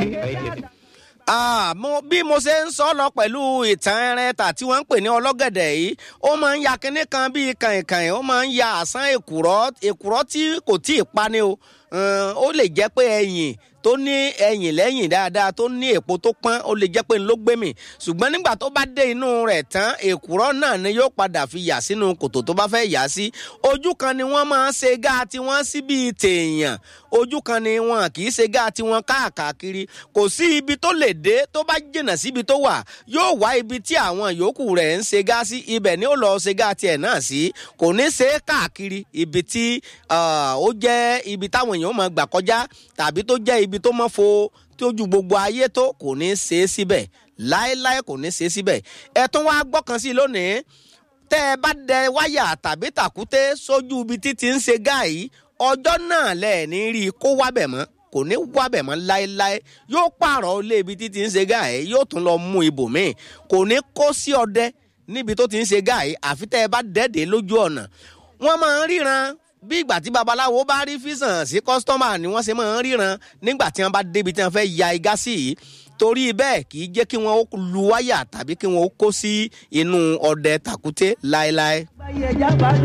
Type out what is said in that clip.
Ah, mo bí mo ṣe ń sọ lọ pẹ̀lú ìtàn ẹrẹ́ta tí wọ́n ń pè ní ọlọ́gẹ̀dẹ̀ yìí ó máa ń ya kinní kan bíi kàìnkàìn ó máa ń ya àsán èkùrọ́ èkùrọ́ tí kò tí ì pani o ó lè jẹ́ pé ẹ̀yìn tó ní ẹ̀yìn lẹ́yìn dáadáa tó ní èpo tó pọ́n ó lè jẹ́ pé ló gbé mì ṣùgbọ́n nígbà tó bá dé inú rẹ̀ tán èkùrọ́ náà ni yóò padà fi yà sínú kòtò tó bá fẹ́ yà sí ojú kan ni wọ́n máa ń ṣe gáà tí wọ́n sí bíi tèèyàn ojú kan ni wọn kì í ṣe gáà tí wọ́n káàkiri kò sí ibi tó lè dé tó bá jìnnà síbi tó wà yóò wá ibi tí àwọn yòókù rẹ̀ ń ṣe gáà sí ibẹ̀ ni ó lọ ṣe gáà tiẹ̀ náà sí kò ní ṣe é káàkiri ibi tí ó jẹ́ ibi táwọn èèyàn máa gbà kọjá tàbí tó jẹ́ ibi tó mọ́ fo tí ojú gbogbo ayé tó kò ní ṣe é síbẹ̀ láéláé kò ní ṣe é síbẹ̀ ẹ tún wá gbọ́kàn sí lónìí tẹ́ ẹ bá dẹ wáyà tàbí tàkúté sójú ibi títí ń ṣe gáà yìí ọjọ́ náà lẹ̀ ní rí i kó wábẹ̀ mọ́ kò ní wábẹ̀ mọ́ láéláé yóò pààrọ̀ ilé ibi títí ń ṣe gáà yìí yóò tún lọ mú ibòmíì kò ní kó sí ọdẹ níbi tó ti ń ṣe gáà yìí àfi tẹ́ ẹ bá dẹ́ẹ̀dẹ́ lójú ọ̀nà wọ́n máa ń ríran bí ìgbà tí babaláwo bá rí físàn sí kọ́sítọ́mà ni wọ́n ṣe máa ń ríran nígbà tí wọ́n bá débi tí wọ́n fẹ́ ya igá sí yìí torí bẹ́ẹ̀ kì í jẹ́ kí wọ́n lu wáyà tàbí kí wọ́n kó sí inú ọdẹ tàkúté láéláé.